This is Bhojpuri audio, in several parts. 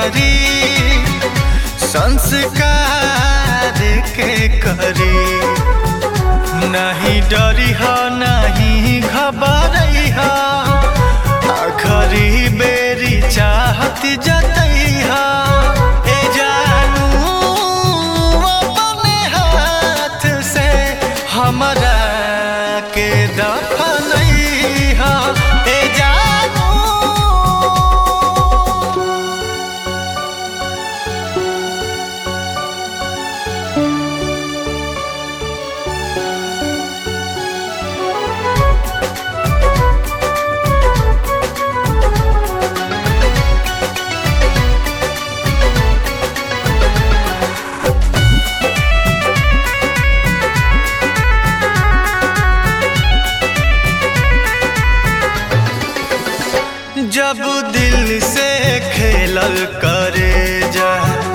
करी संस्कार के करी नहीं डरी हो नहीं घबरई हो आखरी बेरी चाहत जतई हो ए जानू अपने हाथ से हमरा के दफनई हो ए जानू जब दिल से खेलल करे जा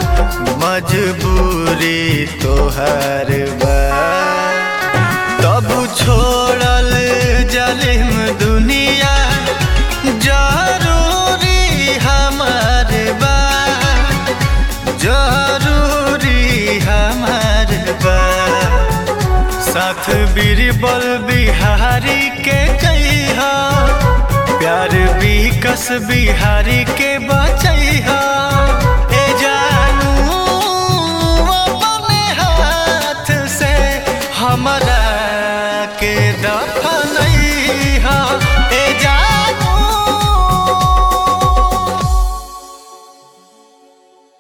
मजबूरी तोहर बा तब छोड़ल जलिम दुनिया जरूरी हमार बा जरूरी हमार बा साथ बीरबल बिहारी के कहिया प्यार भी कस बिहारी के बचैहा ए जानू अपने हाथ से हमरा के दफनैहा